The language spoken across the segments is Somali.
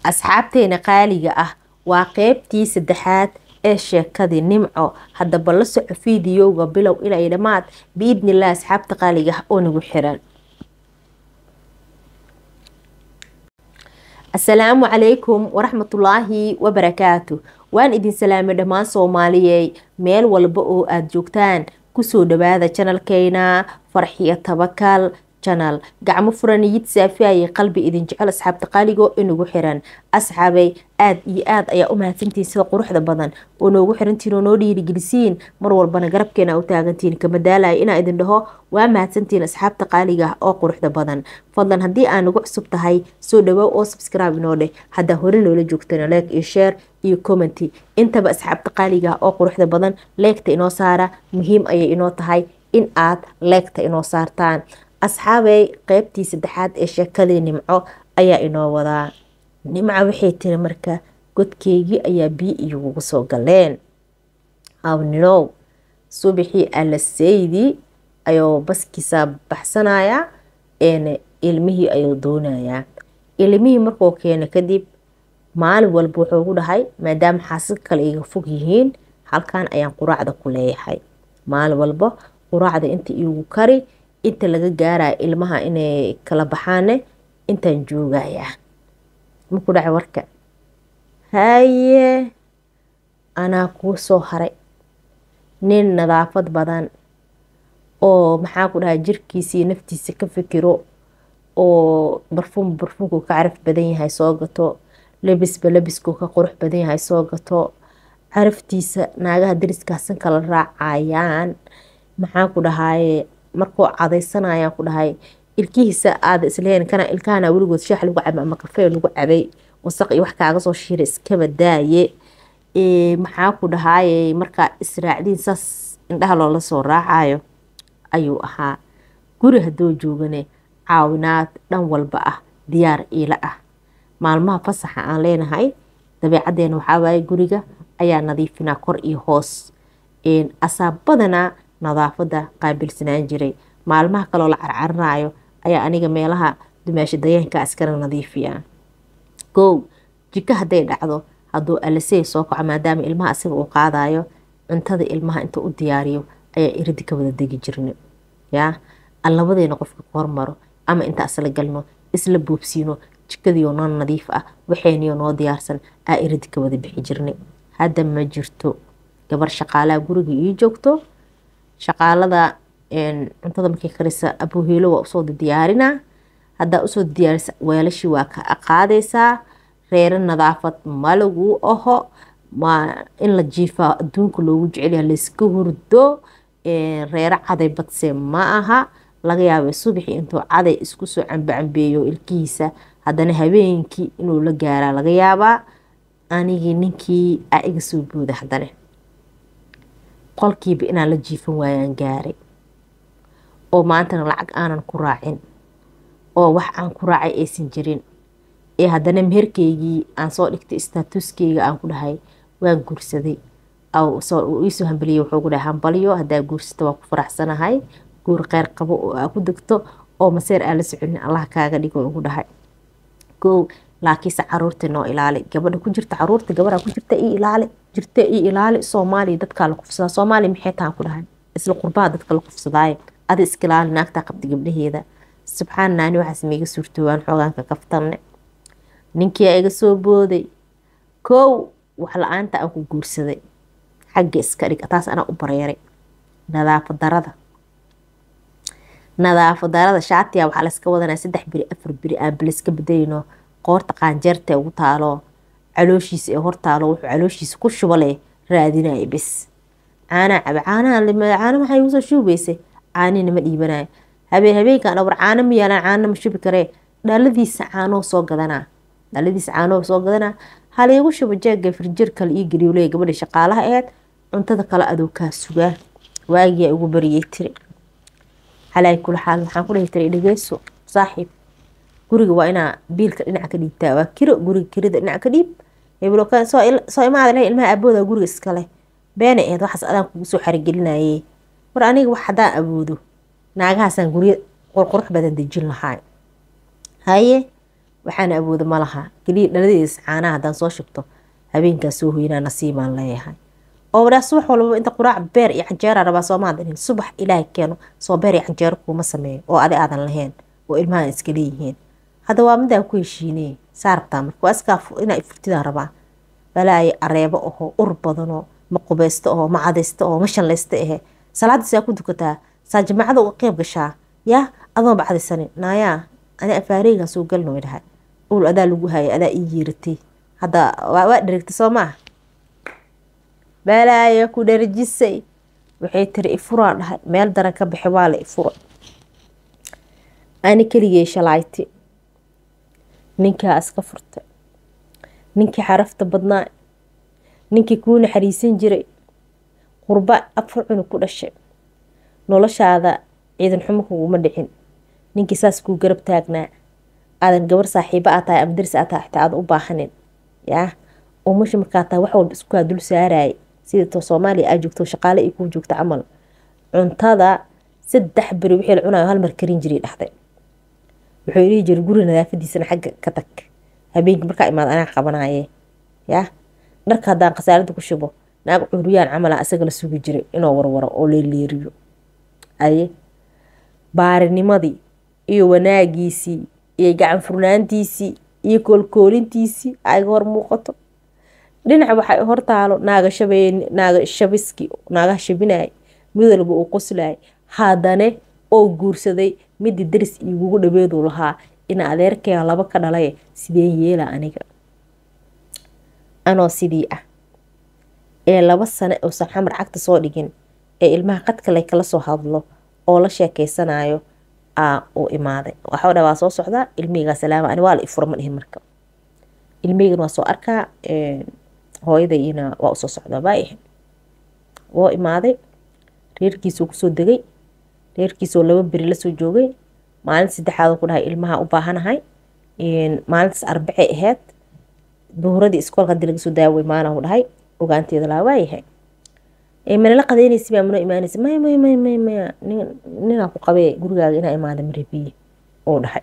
asxaabteena qaaliga ah waa qeybtii saddexaad ee sheekadii nimco haddaba la soco fiidiyowga bilow ilay dhammaad biidnilah asxaabta qaaliga ah oo nagu xiran asalaamu calaykum waraxmatullaahi wabarakaatu waan idin salaamay dhammaan soomaaliyey meel walba oo aada joogtaan kusoo dhawaada janalkeyna farxiyo tabakal janal gacmo furan yid saafiayay qalbi idin jecel asxaabta qaaligo inagu xiran asxaabay aada iyo aada ayaa u mahadsantihiin sida quruxda badan oo noogu xirantihiin oo noo dhiirigelisiin mar walbana garabkeena u taagantihiin kama daalaya inaa idin dhaho waa mahadsantihiin asxaabta qaaliga ah oo quruxda badan fadlan haddii aa nagu cusub tahay soo dhawaa oo subscribe inoo dheh haddaa hore noola joogtana leeg iyo share iyo commenty intaba asxaabta qaaliga ah oo quruxda badan leegta inoo saara muhiim ayay inoo tahay in aad leegta inoo saartaan asxaabey qeybtii saddexaad ee sheekadii nimco ayaa inoo wadaa nimco waxay tiri marka godkeygii ayaa biyo igugu soo galeen awninow subaxii alaseydii ayuu baskiisa baxsanayaa een ilmihii ayuu doonayaa ilmihii markuu keeno kadib maalin walba wuxuu gu dhahay maadaama xaasid kale iga fog yihiin halkan ayaan quraacda ku leeyahay maalin walba quraacda inta iigu kari inta laga gaaraya ilmaha inay kala baxaane intaan joogayaa maku dhaca warka haye anaa kuu soo haray nin nadaafad badan oo maxaa ku dhahay jirkiisii naftiisa ka fikiro oo barfuum barfuumku ka caraf badan yahay soo gato labisba labisku ka qurux badan yahay soo gato caraftiisa naagaha dariskaasan kala raacayaan maxaa ku dhahaye markuu cadaysanayaan ku dhahay ilkihiisa aada isleyn kana ilkahana weligood shaax lagu cabay ama kafee lagu cabay wasaq iyo wax kaaga soo shiira iskaba daaye maxaa ku dhahaye markaa israacdiin saas indhaha loola soo raacayo ayuu ahaa guri haddoo joogane caawinaad dhan walba ah diyaar iila ah maalmaha fasaxa aan leenahay dabeecaddeena waxaa waaye guriga ayaa nadiifinaa kor iyo hoos asaa badanaa nadaafada qaabilsanaan jiray maalmaha kaloo la carcarinayo ayaa aniga meelaha dumaasha dayaanka iskala nadiifiya kow jiko hadday dhacdo hadduu alasey soo kaco maadaama ilmaha asiga uu qaadayo cuntada ilmaha inta u diyaariyo ayaa iridi ka wada degi jirna yaa aan labadeena qofka ku hormaro ama inta asla galno isla boobsiino jikadiioo noo nadiif ah waxayniyo noo diyaarsan aa iridi ka wada bixi jirnay hadda ma jirto gabar shaqaalaha guriga ii joogto shaqaalada cuntada markay karisa abuuhiilo waa usoo diyaarinaa haddaa usoo diyaarisa weelashii waa ka qaadaysaa reero nadaafad malagu aho in la jiifaa adduunka loogu jecelyaha layska hurdo reero caday badse ma aha laga yaabay subaxii intuu caday isku soo cambacambeeyo ilkihiisa haddana habeenkii inuu la gaaraa laga yaabaa anigii ninkii aa iga soo booda haddana qolkiiba inaan la jiifan waayaan gaaray oo maantana lacag aanan ku raacin oo wax aan ku raacay aysan jirin ee haddana meherkeygii aan soo dhigtay staatuskeyga aan ku dhahay waan guursaday iisoo hambaliyey wuxuu ku dhahay hambalyo haddaa guursata waa ku faraxsanahay guur kheyr qabo oo aa ku degto oo maseer aan la soconin allah kaaga dhigo ugu dhahay kow laakiinse caruurta noo ilaali gabadha ku jirta caruurta gabadha ku jirta io ilaali jirta io ilaali soomaaliya dadkaa la kufsadaa soomaaliya maxay tahan ku dhahay isla qurbaha dadka la kufsadaaye adi iska ilaali naagtaa qabta gabdhaheeda subxaan naani waxaas maiga suurtoobaan xoogaanka kaftanne ninkiia iga soo booday kow wax la-aanta aan ku guursaday xagga iska dhig taas anaa u bareeray nadaafad darada nadaafad darada shaatiya waxaa layska wadanaya saddex beri afar beri aan baliska bedelino qoorta qaanjeerta ugu taalo calooshiisa ee hortaalo wuxuu calooshiisa ku shubale raadinaya bis caanaa caba caanaha caana maxay igu soo shuubaysay caanina ma dhiibanayo habeen habeenkan dhawr caano ma yaalaan caano ma shubi karee dhaladiisa caanoo soo gadanaa dhaladiisa caanoo soo gadanaa haliigu shuba jeega firjir kale ii geliyo leey gabadha shaqaalaha aheed cuntada kale adoo kaa sugaa waagiyaa ugu bariyay tiri calaa kula xaal waxaan ku dhahi tiray dhegeyso saaxiib guriga waa inaa biilka dhinaca ka dhiibtaa waa kiro guriga kirida dhinaca ka dhiib soo imaada leh ilmaha abooda guriga iskale beena aheed waxaas adaan kugu soo xarigelinayay war aniga wax haddaan awoodo naagahaasaan guryo qurqurux badan dejin lahaa haye waxaana awooda ma laha keliya dhaladiis caanaha haddaan soo shubto habeenkaas soo hoynaa nasiibaan leeyahay oo wadhaa subax walbaba inta quraac beer iyo canjeera rabaa soomaadan subax ilaahay keeno soo beer iyo canjeero kuuma sameeyo oo adi aadan lahayn oo ilmaha iska leeyihiin hadda waa midaan ku heshiiney saa rabtaa marka waa iskaa inaa furtidaan rabaa balaayo areebo ahoo ur badanoo ma qubeysto ahoo ma cadaysto ahoo ma shallaysto ahe salaadda saa ku dukataa saa jamaacada uga qeyb gashaa yaa adoon ba cadaysanin naayaa ani afaareygan soo galno way dhahay ul adaa lagu hayay adaa ii yeeratay hadda waa dherigtay soo maa balaayo ku dherjisay waxay tiri ifuraan dhahay meel daran ka bixi waa la ifura ani keligey shalayti ninkaa iska furtay ninkii xarafta badnaa ninkii kuu naxariisan jiray qurba afar cunug ku dhashay noloshaada ciidan xumo kuguma dhicin ninkii saas kuu garab taagnaa aadan gabar saaxiibo aa tahay ama daris aa tahay xitaa aadan u baahanin yaa umasha markaa tahay wax walba isku kaa dul saarayay sida to soomaaliya aa joogto shaqaale ay kuu joogto camal cuntada saddex beri wixii la cunayo hal mar karin jiray dhahday wuxuu dhihi jiray guri nadaafadiisana xagga ka tag habeenkii markaa imaad anaa qabanaye yaa dharka haddaan khasaaradda ku shubo naag cuuriyaan camala isaga la sugi jiray inuu warwaro oo leeleeriyo aye baarinimadii iyo wanaagiisii iyo gacan furnaantiisii iyo koolkoolintiisii ayga hor muuqato dhinaca waxay hortaalo naaga shabeen naaga shabiski naagaha shabinay mid walba uu qoslayay haddane oo guursaday midii daris igugu dhaweeduu lahaa ina adeerkeega laba ka dhalay sideen yeela aniga anoo sidii ah ee laba sane uusan xamar cagta soo dhigin ee ilmaha qadkale kala soo hadlo oo la sheekeysanayo aa uu imaaday waxau dha waa soo socdaa ilmiheygaa salaama ani waa la ifura ma dhihin marka ilmiheygan waa soo arkaa hooyadayina waa usoo socdaa baayahay woo imaaday reerkiisuu kusoo degay reerkiisoo laba beri lasoo joogay maalin saddexaad ku dhahay ilmaha u baahanahay maalintaas arbacay ahayd duhuradii iskoolka hadii laga soo daaway maanahu dhahay ogaanteeda laa waayahay manala qadeynaysa baa mano imaanaysa maya maya maya maya maya ninaa ku qabee gurigaaga inaa imaada marebiye uu dhahay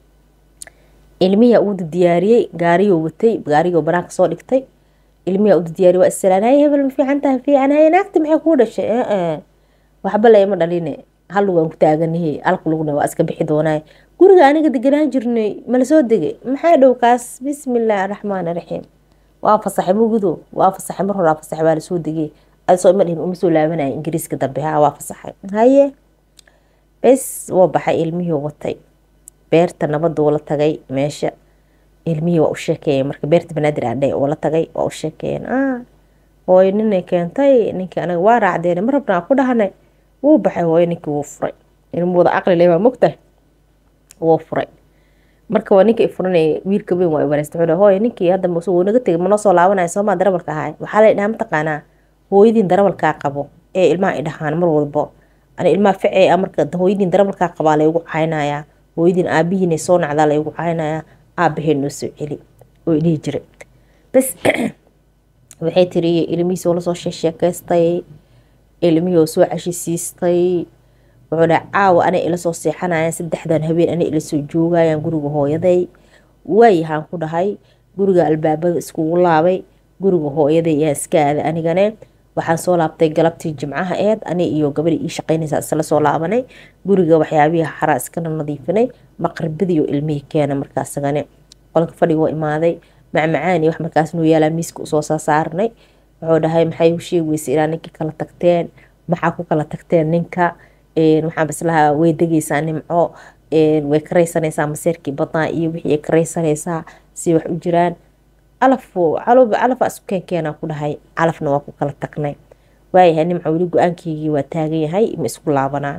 ilmiyaa uuda diyaariyey gaariyoo watay gaarigoo banaanka soo dhigtay ilmiyaa uuda diyaariyey waa issalaan haye hebel ma fiican tahay fiican haye naagta maxay kuu dhashay waxba layma dhaline hal lugaan ku taaganahe alku lugna waa iska bixi doonaaye guriga aniga deganaan jirnay mala soo degay maxaa dhow kaas bismillaahi araxmaan araxiim waa fasaxay mugudo waa fasaxay mar horaa fasaxay waa lasoo degay adisoo ima dhihin uma soo laabanaya ingiriiska dambe ha waa fasaxay haye bes woo baxay ilmihii watay beerta nabada uu la tagay meesha ilmihii waa u sheekeeyeen marka beerta banaadir aadhe uu la tagay waa u sheekeeyeen hooyo ninay keentay ninkii anaga waa raacdeen ma rabnaa ku dhahanay wuu baxay hooyo ninkii wuu furay ilmuhuda aqli leh baa mogtahay wuu furay marka waa ninka ifuranaya wiilka weyn waa ibareysta wuxuu hooyo ninkii hadda wuu naga tegay manoo soo laabanaya soomaa darabalka ahay waxaa la dhahaa mataqaanaa hooyadiin darabalkaa qabo ee ilmaha ay dhahaan mar walbo ani ilmaha ficee a marka hooyadiin darabalkaa qabaa laygu caynayaa hooyadiin aabihiinay soo nacdaa laygu caynayaa aabaheen noo soo celi oo dhihi jiray bas waxay tiri ilmihiisi oo lasoo sheekeystay ilmihii oo soo cashisiistay wuxuu dhaha caawa anay ila soo seexanayaan saddexdan habeen anay ila soo joogayaan guriga hooyaday waayahaan ku dhahay guriga albaabada iskugu laabay guriga hooyaday yaa iska aaday anigane waxaan soo laabtay galabtii jimcaha eed ani iyo gabadhi ii shaqaynaysa isla soo laabanay guriga waxyaabihii xaraa iskana nadiifinay maqribadiiyo ilmihii keena markaasagane qolka fadhiga imaaday macmacaani wax markaas nuu yaalaa miiska usoo saasaaranay wuxuu dhahay maxay u sheegi weysa ilaa ninkii kala tagteen maxaa ku kala tagteen ninka waxaan bislahaa way degaysaa nimco way karaysanaysaa maseerkii badnaa iyo wixii ay karaysanaysaa si wax u jiraan calafo calowba calafa isu keenkeenaa ku dhahay calafna waa ku kala tagnay waayahay nimco weli go-aankeygii waa taagan yahay ma isku laabanaa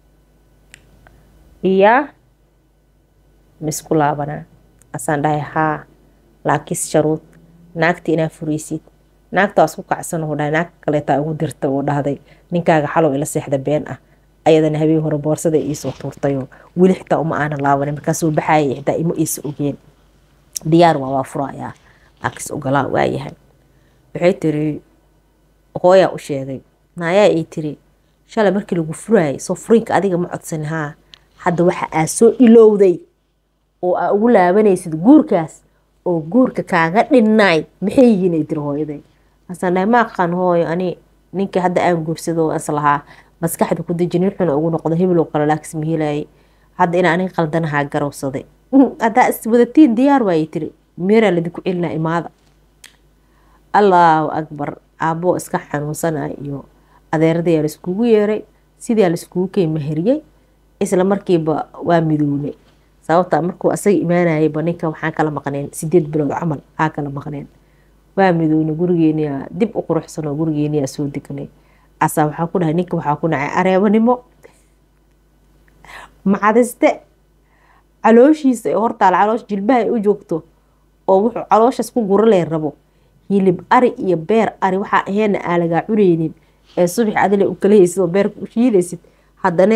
iyaa ma isku laabanaa asaan dhahay haa laakiis sharuud naagta inaa furaysid naagta waa isku kacsan uu dhahay naagta kaleetaa ugu dirta uu dhahday ninkaaga xalow ila seexda been ah ayadana habeen hore boorsada iisoo tuurtayoo weli xitaa uma aana laabanin markaasuu baxaayay xitaa ima iisa ogeen diyaar waa waa furayaa laakiis ogolaa waayahay waxay tiri hooyaa u sheegay naayaa ay tiri shalay markii lagu furaayay soo furiinka adiga ma codsan haa hadda waxa aa soo ilowday oo aa ugu laabanaysid guurkaas oo guurka kaaga dhinnaay maxay yihiin ay tiri hooyaday asaan dhahay ma aqaan hooyo ani ninkii hadda aan guursado is lahaa maskaxda ku deji nin xuna ugu noqdo hebel oo kale laakis mahilaayay hadda inaa aniga qaldanahaa garowsaday haddaa iswadatiin diyaar waayay tiri meeraa ladinku celinaa imaada allaahu akbar aabboo iska xanuunsanaya iyo adeeradayaa laiskugu yeeray sidaa laiskugu kay maheriyey isla markiiba waa midownay sababta markuu asaga imaanayayba ninka waxaan kala maqneen sideed bilood camal aa kala maqneen waa midownay gurigeeniyaa dib u quruxsanoo gurigeeniyaa soo degnay asaa waxaa ku dhahay ninka waxaa ku nacay areebanimo macadiste calooshiisa ee hortaal caloosh jilbaha ay u joogto oo wuxuu calooshaas ku guralee rabo hilib ari iyo beer ari waxaa aheena aa lagaa cunaynin ee subax adile u kala haysid oo beerka u shiidaysid haddana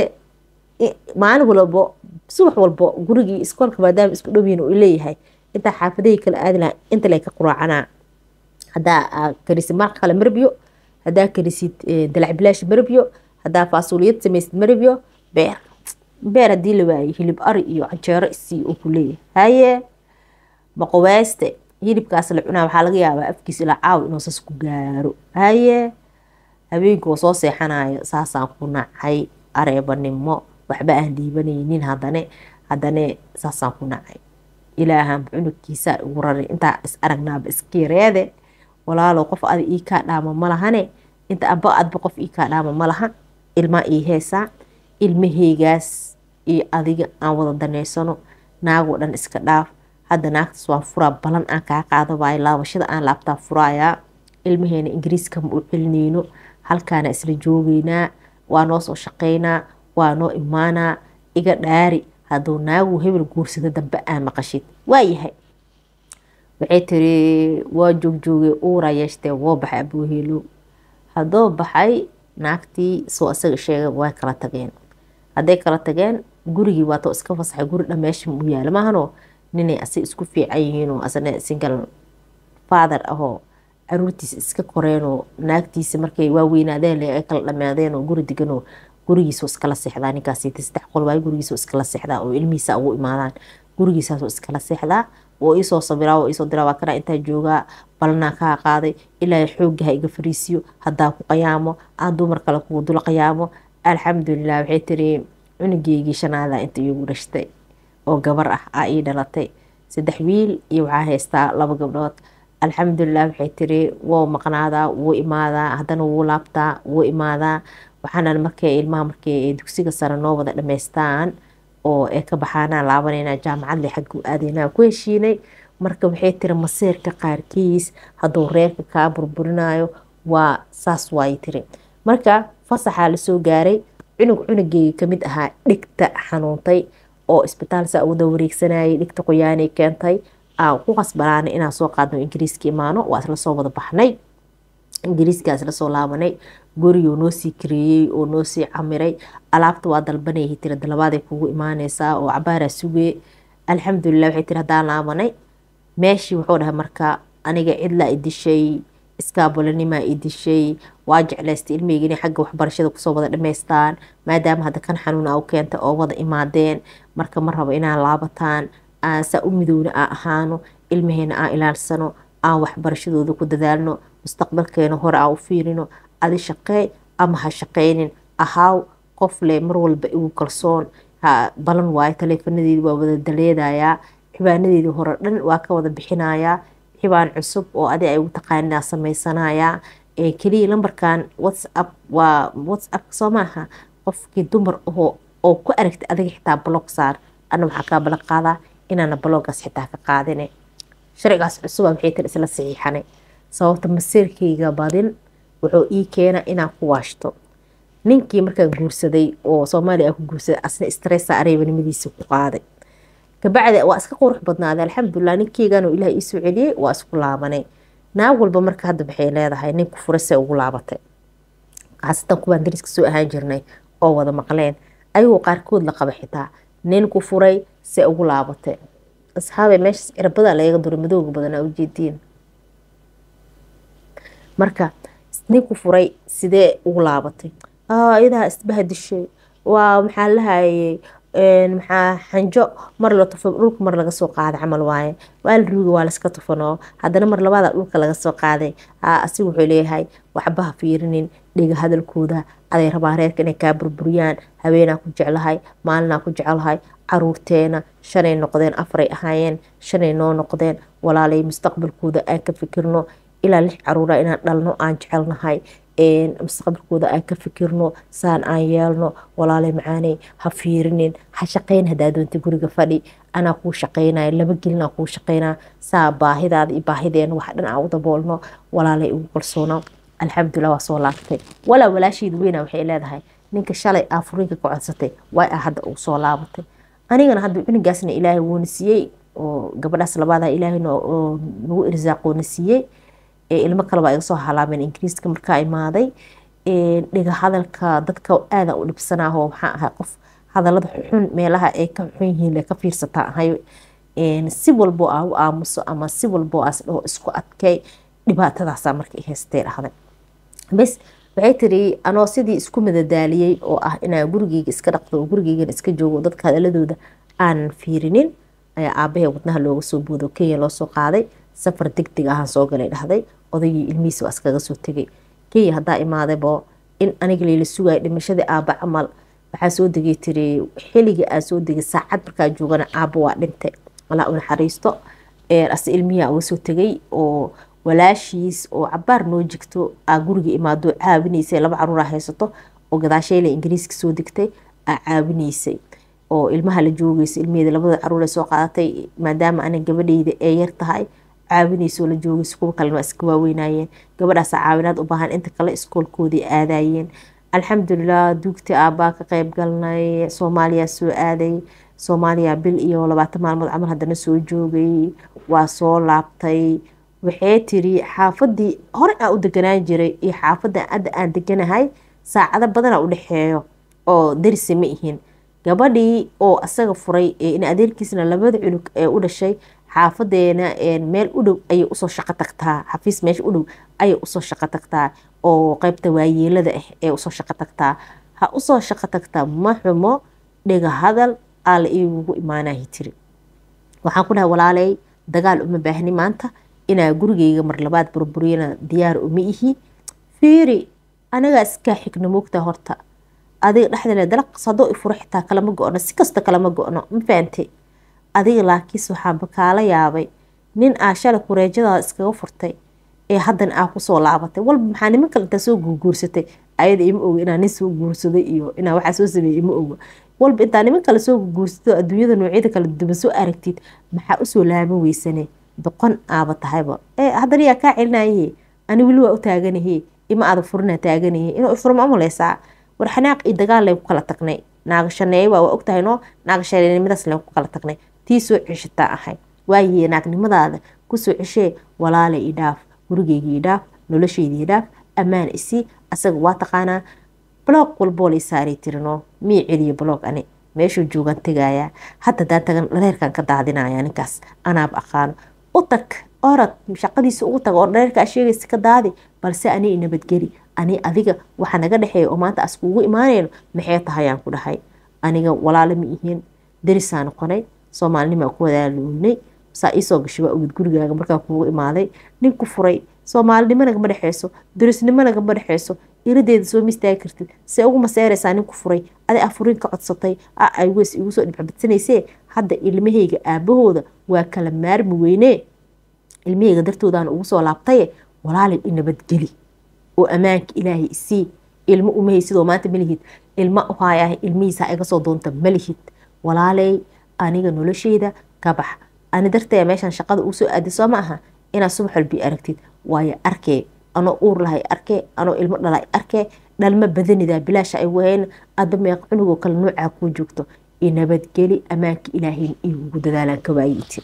maalin walbo subax walbo gurigii iskoolka maadaama isku dhowyihin uu leeyahay intaa xaafadahii kala aadi lahaa inta lay ka quraacanaa haddaa karisid maraq kale marbiyo haddaa karisid dalac bilaash marbiyo haddaa faasuuliyad samaysid marbiyo beer beer haddii la waayay hilib ari iyo canjeero isii uu ku leeyahay haye maqoweyste hilibkaas la cunaa waxaa laga yaabaa afkiisa ilaa caaw inuu sas ku gaaro haye habeenkii oo soo seexanayo saasaan ku nacay areebanimo waxba aan dhiibanaynin hadane hadane saasaan ku nacay ilaahan cunugkiisa ugu raray intaa is aragnaaba iska yareede walaalow qof ada ii kaa dhaama ma lahane inta aba adba qof ii kaa dhaama ma laha ilmaa ii heesaa ilmaheygaas iyo adiga aan wada daneysano naagoo dhan iska dhaaf hadda naagtaas waan furaa balan aan kaa qaada waayo laabashada aan laabtaa furaayaa ilmaheena ingiriiska ma u celineyno halkaana isla joogeynaa waa noo soo shaqeynaa waa noo imaanaa iga dhaari hadduu naagu hebel guursado dambe aa maqashid waayahay waxay tiri waa joogjoogay uuraa yeeshtee woo baxay abuuheelo haddoo baxay naagtii soo isaga sheegay way kala tageen hadday kala tageen gurigii waatoo iska fasaxay guri dhameesha u yaala maahanoo ninay asi isku fiican yihiinoo asna single father ahoo caruurtiisa iska koreenoo naagtiisa markay waaweynaadeen le ay kala dhamaadeen oo guri deganoo gurigiisoo iskala seexdaa ninkaas saddex qol waayo gurigiisoo iskala seexdaa oo ilmihiisa ugu imaadaan gurigiisaasoo iskala seexdaa oo iisoo sabiraa oo iisoo diraa waa kana intaa joogaa balanaa kaa qaaday ilaa xoogga ha iga fariisiyo haddaa ku qayaamo aan dumar kale kugu dul qayaamo alxamdulilah waxay tiri cunugeygii shanaada inta iigu dhashtay oo gabar ah aa ii dhalatay saddex wiil iyo waxaa haystaa laba gabdhood alxamdulilah waxay tiri wou maqnaadaa wuu imaadaa haddana wuu laabtaa wuu imaadaa waxaana markay ilmaha markay dugsiga sare noo wada dhamaystaan oo ay ka baxaanaan laabanayna jaamacadle xagga u aadaynaa ku heshiinay marka waxay tiri maseerka qaarkiis hadduu reerka kaa burburinayo waa saas waay tiri marka fasaxaa lasoo gaaray cunug cunugeyga kamid ahaa dhigta xanuuntay oo isbitaal saa ugu dawareegsanayay dhigta qoyaanay keentay aan ku qasbanaanay inaan soo qaadno ingiriiska imaano waa isla soo wada baxnay ingiriiska isla soo laabanay gurigoo noo sii kareeyey oo noo sii camiray alaabta waa dalbanayay tiri dalabaaday kugu imaaneysaa oo cabaaraa sugee alxamdulilah waxay tiri haddaan laabanay meeshii wuxuu dhahay marka aniga cidlaa i dishay iskaabolanimaa i dishay waa jeclaystay ilmeyga inay xagga waxbarashada kusoo wada dhamaystaan maadaama hadda kan xanuuna u keentay oo wada imaadeen marka ma rabo inaan laabataan aan saa u midowna aan ahaano ilmaheena aan ilaalsano aan waxbarashadooda ku dadaalno mustaqbalkeena hore aan u fiirino adi shaqeey ama ha shaqeynin ahaaw qof leh mar walba igu kalsoon balan waayo taleefanadeedi waa wada daleedayaa xibaanadeedii hore dhan waa ka wada bixinayaa xibaan cusub oo adi ay ugu taqaaninaa samaysanayaa keliya lambarkan whatsapp waa whatsapp soo maaha qofkii dumar ahoo oo ku aragtay adiga xitaa blog saar ana waxaa kaa balan qaadaa inaana bloggaas xitaa ka qaadine sharcigaas cusuba waxay tiri isla saxiixanay sababta masiirkayga badin wuxuu ii keena inaan ku waashto ninkii markaan guursaday oo soomaaliya aan ku guursaday asna stressa areebanimadiisa ku qaaday kabacdi waa iska qurux badnaaday alxamdulilah ninkeygan oo ilaah iisoo celiyey waa isku laabanay naag walba marka hadda waxay leedahay ninku fura se ugu laabatay khaasatan kuwaan dariska soo ahaan jirnay oo wada maqleen ayagoo qaarkood la qaba xitaa ninku furay se ugu laabatay asxaabay meeshaas cirabada lagaga duro madooga badanaa ujeediin marka ninku furay sidee ugu laabatay iyadaa isbaha dishay waa maxaa lahayay maxaa xanjo mar la tufo dhulka mar laga soo qaaday camal waaye waa la ruuga waa laska tufanoo haddana mar labaada dhulka laga soo qaaday asiga wuxuu leeyahay waxba ha fiirinin dhiga hadalkooda aday rabaa reerka inay kaa burburiyaan haweenaa ku jeclahay maalinaa ku jeclahay caruurteena shanay noqdeen afaray ahaayeen shanay noo noqdeen walaalay mustaqbalkooda aan ka fikirno ilaa lix caruura inaan dhalno aan jecelnahay mustaqbalkooda aan ka fikirno saan aan yeelno walaalay macaaney ha fiirinin ha shaqayn hadaa doonta guriga fadhi anaa kuu shaqaynaya laba gelinaa kuu shaqaynaa saa baahidaada iyo baahideena wax dhan aan u daboolno walaalay ugu kalsoono alxamdulilah waa soo laabatay walaa walaasheeda weyna waxay leedahay ninka shalay aa furiinka ka codsatay waa a hadda ugu soo laabatay anigana hadda cunugaasna ilaahay wuuna siiyey oo gabadhaas labaada ilaahay nagu irsaaqoona siiyey ilmo kaleba iga soo halaameen ingiriiska markaa imaaday dhiga hadalka dadka aada u dhibsanaaho maxaa ahay qof hadalada xun meelaha ay ka xun yihiin ka fiirsataa ahay si walbo aa u aamuso ama si walbo aas dhaho isku adkay dhibaatadaasa marka i haystee dhahday bes waxay tiri anoo sidii isku madadaaliyey oo ah inaan gurigeyga iska dhaqdo oo gurigeygan iska joogo dadka hadaladooda aanan fiirinin ayaa aabahee wadnaha looga soo boodo kenya loo soo qaaday safar deg deg ahaan soo galay dhahday odaygii ilmihiisa waa iskaga soo tegay kenya haddaa imaadaybo in aniga layla sugaya dhimashadii aaba camal waxaa soo degay tiri xilligii aa soo degay saacad markaa joogana aaba waa dhintay walaa u naxariisto ase ilmihiia uga soo tegay oo walaashiis oo cabaar noo jigto aa guriga imaado caawinaysay laba caruura haysato oo gadaasheyle ingiriiska soo degtay aa caawinaysay oo ilmaha la joogeysa ilmaheeda labada caruur soo qaadatay maadaama ana gabadheyda ee yar tahay caawinaysoo la joogeysa kuwa kalena waa iska waaweynayeen gabadhaasa caawinaad u baahan inta kale iskoolkoodii aadayeen alxamdulilah duugtii aabbaa ka qeyb galnay soomaaliya soo aaday soomaaliya bil iyo labaatan maalmood camal haddana soo joogay waa soo laabtay waxay tiri xaafadii hore aan u deganaan jiray iyo xaafadda hadda aan deganahay saacado badana u dhexeeyo oo darise ma ihin gabadhii oo asaga furay in adeerkiisna labada cunug ee u dhashay xaafadeena meel u dhow ayay usoo shaqo tagtaa xafiis meesha u dhow ayay usoo shaqo tagtaa oo qeybta waayeelada ah ee usoo shaqo tagtaa ha usoo shaqo tagtaa ma xumo dhiga hadal aala igugu imaanahi tiri waxaan ku dhahay walaaley dagaal uma baahni maanta inaa gurigeyga mar labaad burburiyana diyaar uma ihi fiiri anagaa iskaa xigno moogtaa horta adiga dhexdale dalaqas haddoo i furo xitaa kalama go-no si kasta kalama go-no ma fahante adiga laakiinse waxaanba kaala yaabay nin aa shalay kureejadaada iskaga furtay ee haddana aa kusoo laabatay walba maxaa niman kale intaa soo guurguursatay ayada ima oga inaa nin soo guursaday iyo inaa waxaa soo sameeyey ima oga walba intaa niman kale soo guursato adduunyada noocyada kala duwan soo aragtid maxaa usoo laaban weysane doqon aaba tahayba ee haddana yaa kaa celinaye ani weli waa u taaganahe ima aada furina taaganahe inuu ifurma umaleysaa war xanaaq iyo dagaal leen ku kala tagnay naagashaneeye waa waa ogtahay no naagashaneenimadaas leen ku kala tagnay tii soo ceshataa ahay waaye naagnimadaada kusoo ceshee walaale ii dhaaf gurigeyga ii dhaaf nolosheyda ii dhaaf ammaan isii asaga waa taqaanaa bloog walboo lay saaray tirino mii celiyo bloog ani meeshuu joogaan tegayaa hadda daan tagan dhareerkan ka daadinaya ninkaas anaaba aqaano u tag orad shaqadiisa ugu tag oo dhareerkaa sheegaysa ka daadi balse ani nabadgeli ani adiga waxa naga dhexeeya oo maanta as kuugu imaanayno maxay tahayaan ku dhahay aniga walaalo ma ihiin darisaa noqonay soomaalinimaa ku wadaalownay saa iisoo gashay waa ogid gurigaaga markaa kuugu imaaday nin ku furay soomaalinimo nagama dhexeyso darisnimo nagama dhexeyso iradeeda soo mistaagi kartid see ugu maseeraysaa nin ku furay adi afuriin ka codsatay a ay weys igu soo dhibxabadsanayse hadda ilmahayga aabahooda waa kala maarmi weynee ilmahayga dartoodaan ugu soo laabtaye walaalay i nabadgeli oo ammaanka ilaahay isii ilmo umahay sidoo maanta malihid ilma uhaayaah ilmihiisa iga soo doonta malihid walaaley aniga nolosheyda ka bax ani dartee meeshaan shaqada uu soo aaday soo ma aha inaad subax walbii aragtid waayo arkee anoo uur lahay arkee anoo ilmo dhalay arkee dhalma badanidaa bilaasha ay wahayn adba meeq cunugoo kale noocaa kuu joogto i nabadgeli ammaanka ilaahayna igugu dadaalaan ka waayiti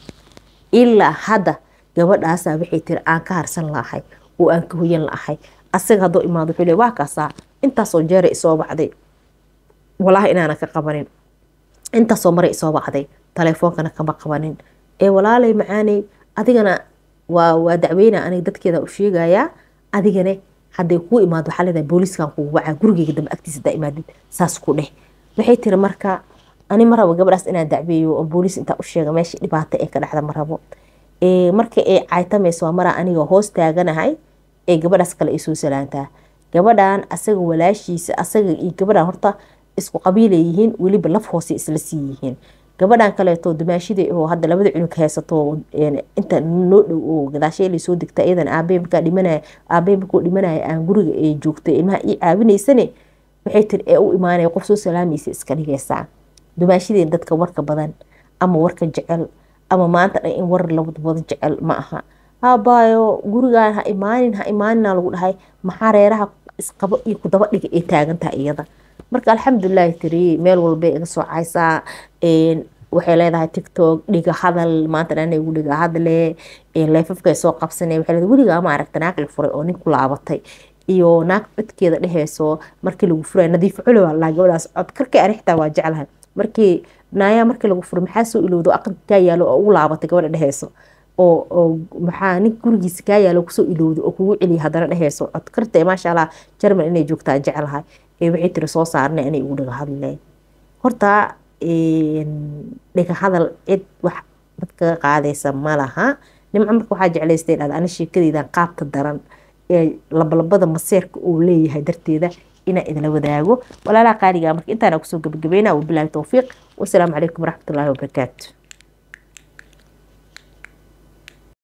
ilaa hadda gabadhaasaa waxay tiri aan ka harsan lahay oo aan ka hoyan lahay asaga haddoo imaado wuxuu le waa kaasaa intaasoo jeeray isoo bacday walaahi inaana ka qabanin intaasoo maray isoo bacday taleefoonkana kama qabanin ee walaalay macaaney adigana waa waa dacweyna aniga dadkeeda u sheegayaa adigane hadday kuu imaado waxaa leedahay booliiskan kugu wacaa gurigeyga dambe agtiisa hadaa imaadid saas ku dheh waxay tiri marka ani ma rabo gabadhaas inaan dacbeeyo oo booliis intaa u sheega meesha dhibaato ee ka dhexda ma rabo marka ay caytamayso waa maraa aniga hoos taaganahay ee gabadhaas kale ay soo salaantaa gabadhan asaga walaashiisa asaga iyo gabadhan horta isku qabiilay yihiin weliba laf hoose isla sii yihiin gabadhan kaleeto dumaashida oo hadda labada cunug haysato inta noo dhow oo gadaashee lasoo degta iyadan aabey markaa dhimanaya aabey markuu dhimanaya aan guriga ee joogtay ilmaha ii caawinaysane waxay tiri ee u imaanaya qof soo salaamaysa iska dhigaysaa dumaashideen dadka warka badan ama warka jecel ama maanta dhan in war labadbada jecel ma aha haabaayo gurigaan ha imaanin ha imaanina lagu dhahay maxaa reeraha isqabo iyo kudaba dhiga ay taagantaha iyada marka alxamdulilahi tiri meel walbay iga soo caysaa waxay leedahay tictok dhiga hadal maanta dhan igu dhiga hadle leefafkay soo qabsanay waxay leedahay weligaa ma aragta naag la furay oo nin ku laabatay iyo naag codkeeda dheheyso markii lagu furay nadiif culo waa laa gabadhaas cod karkay ani xitaa waa jeclahay markii naayaa markii lagu furay maxaa soo ilowdo aqalka kaa yaalo oo ugu laabatay gabadha dheheyso oo oo maxaa nin gurigiisa kaa yaalo kusoo ilowdo oo kugu celiya haddana dheheyso cod karta maasha allah jarmal inay joogtaan jeclahay ee waxay tiri soo saarnay inay ugu dhiga hadle horta dhiga hadal cid wax dadkaga qaadaysa ma laha nimco marka waxaa jeclaystay dhahda ani sheekadeydan qaabka daran ee labalabada maseerka uu leeyahay darteeda inaan idila wadaago walaalaha qaaliga marka intaana kusoo gabagabeynaa wabilaahi towfiiq wasalaamu calaykum waraxmatullaahi wabarakaatu